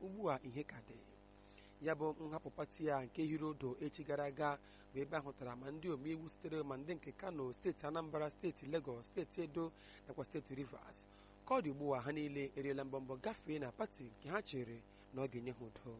ugbu a ihe ka dị ya bụ nhapụ pati ya nke hiri odo echi gara aga bụ ebe ahụtara ma ndị omeiwu sitere ma ndị nke kano steeti anambra steeti legọs steeti edo nakwa steeti rivers ka ọ dị ugbu a ha niile eriela mbọmbọ gafee na pati nke ha chere na ọ ga-enye ha udo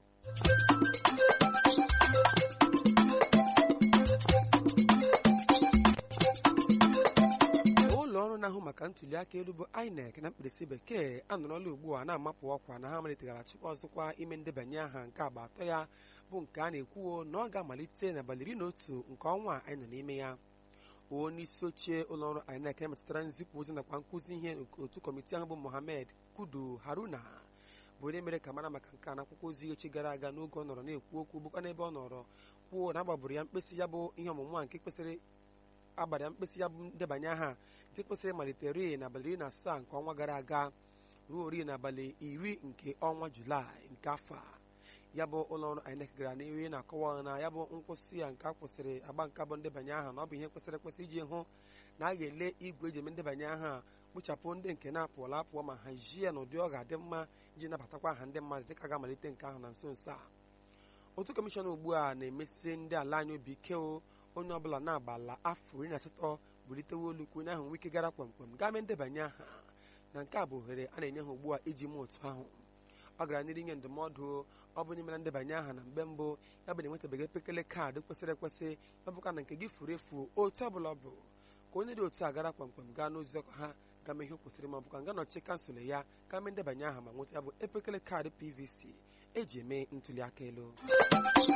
ụlọ ọrụ na-ahụ maka ntuli aka elu bụ INEC na mkpirisi bekee anọrọla ugbu a na-amapụ ọkwa na ha maliteghachikwa ọzọkwa ime ndebanye aha nke agba atọ ya bụ nke a na-ekwuo na ọ ga-amalite n'abalị iri na otu nke ọnwa anyị nọ n'ime ya onye isi oche ụlọọrụ INEC emetụtara nzipụ ozi nakwa nkụzi ihe otu kọmitii ahụ bụ Mohammed Kudu Haruna bụ onye mere ka mara maka nke a n'akwụkwọ ozi echi gara aga n'oge ọ nọrọ na-ekwu okwu bụkwa n'ebe ọ nọrọ kwuo na agbagburu ya mkpịsị ya bụ ihe ọmụmụ a nke kwesịrị agbara mkpịsị ya bụ ndebanye aha nke kwesịrị malitere n'abalị iri na asaa nke ọnwa gara aga ruo ori n'abalị iri nke ọnwa julaị nke afọ a ya bụ ụlọọrụ INEC gara n'ihu na-akọwa na ya bụ nkwụsị ya nke a kwụsịrị agba nke bụ ndebanye aha na ọ bụ ihe kwesịrị ekwesị iji hụ na a ga-ele igwe eji eme ndebanye aha kpochapụ ndị nke na-apụọla apụọ ma hazie ya n'ụdị ọ ga-adị mma iji nabatakwa aha ndị mmadụ dịka ga-amalite nke ahụ na nso nso a otu kọmishọn ugbu a na-emesi ndị ala anyị obi ike o onye ọbụla na-agbala afọ iri na asatọ bulitewe olu kwuo ahụ nwike gara kwamkwam gaa mee ndebanye aha na nke a bụ ohere a na-enye ha ugbu a iji mee otu ahụ ọ gara n'iru inye ndụmọdụ ọ bụ n'ime na ndebanye aha na mgbe mbụ ya bụ na enwetabeghị epekele kaadị kwesịrị ekwesị ọ bụkwa na nke gị furu efu otu ọbụla ọ bụ ka onye dị otu a gara kwamkwam gaa n'ozi ọkụ ha ga mee ihe o kwesịrị ma ọ bụkwa nga nọchi kansụl ya gaa mee ndebanye aha ma nweta ya bụ epekele kaadị PVC eji eme ntuli aka elu